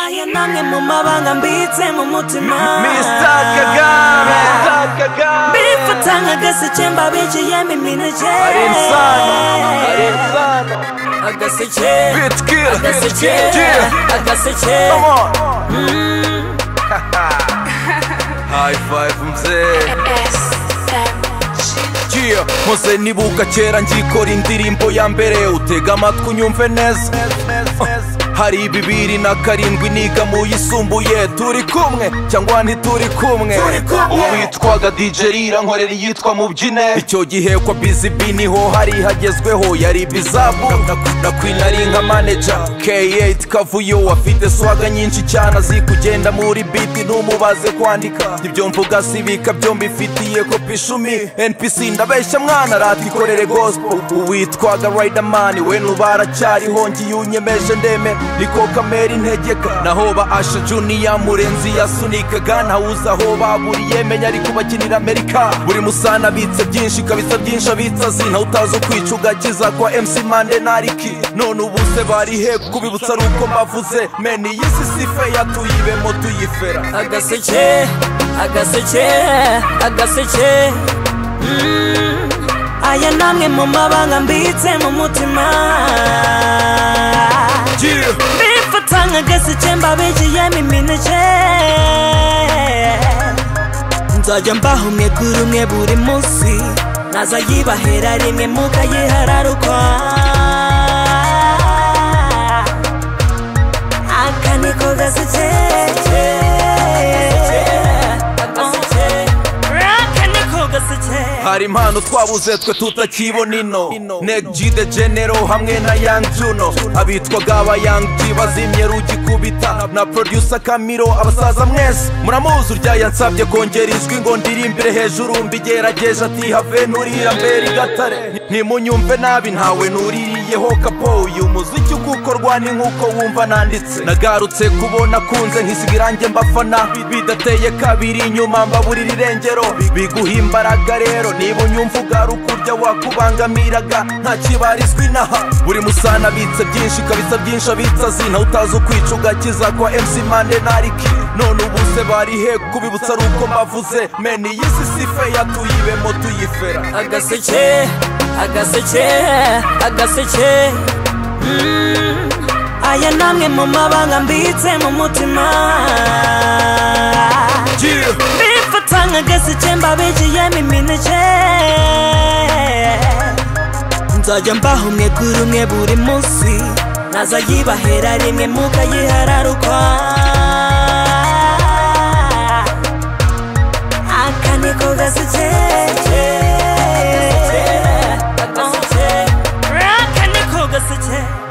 aya namwe mu mabanga mbitse mu mutima Mr. Kagame Mr. Kagame bifata nk'agaseke mbabiciyemo imineke ari insano ari insano agaseke Bitkiller agaseke Yeah agaseke Come on High five mzee Yeah, mpoze nibuka kera ngikora indirimbo ya mbere utega amatwi unyumve neza hari bibiri na karindwi niga mu yisumbuye turi kumwe cyangwa ntituri kumwe uwitwaga dijeri nkorera iyitwa mubyine icyo gihe kwa bizibi niho hari hagezweho yari bizabu na kwina ari nka maneja k8 kavuyo afite swaga nyinshi cyane azi kugenda muri biti ntumubaze kwandika ibyo mvuga sibika byombi ifitiye kopi icumi npc ndabeshya mwana rata ikorere gospel uwitwaga riderman we nubaracyariho ngiye unyemeje ndeme niko kamera integeka naho ba asha juniya murenzi yasunikaga ntawuzi aho baburiye menya ari kubakinira amerika buri musana abitse byinshi kabisa byinshi abitse azi ntawe utazi ukwica ugakiza kwa mc mande nariki none ubuse bari he kubibutsa ari uko mbavuze meni iyi si sife yatuyibemo tuyifera agaseke agaseke agaseke Mm. aya namwe mu mabanga mbitse mu mutima Yeah. bifata nk'agaseke mbabiciyemo imineke nzajya mbaha umwe kuri umwe buri munsi naza yibahera rimwe mukayihararukwa aka niko gaseke aka niko gaseke hari impano twabuze twe tutakibona ino neg g the general hamwe na yang juno abitwaga aba yang g bazimye rugikubita na producer kamiro abasaza mwese muramuzi urya yansabye kongera ijwi ngo ndirimbire hejuru mbigerageje ati have nturira mbere igatare ntimunyumve nabi ntawe nuririyeho kapo uyu muziki uko ukorwa ni nk'uko wumva nanditse nagarutse kubona kunze nkisiga irange mbafana bidateye kabiri inyuma mbaburira irengero biguha imbaraga rero niba unyumva ugaruka urya wakubangamiraga nta kibarizwa inaha buri musana abitse byinshi kabisa byinshi abitse azi ntawe utazi ukwica ugakiza kwa mc mande nariki none ubuse bari he kubibutsa ari uko mbavuze meni iyi si sife yatuyibemo tuyifera agaseke agaseke agaseke Mm. aya namwe mu mabanga mbitse mu mutima Yeah. bifata nk'agaseke mbabiciyemo imineke nzajya mbaha umwe kuri umwe buri munsi naza yibahera rimwe mukayihararukwa aka niko gaseke aka niko gaseke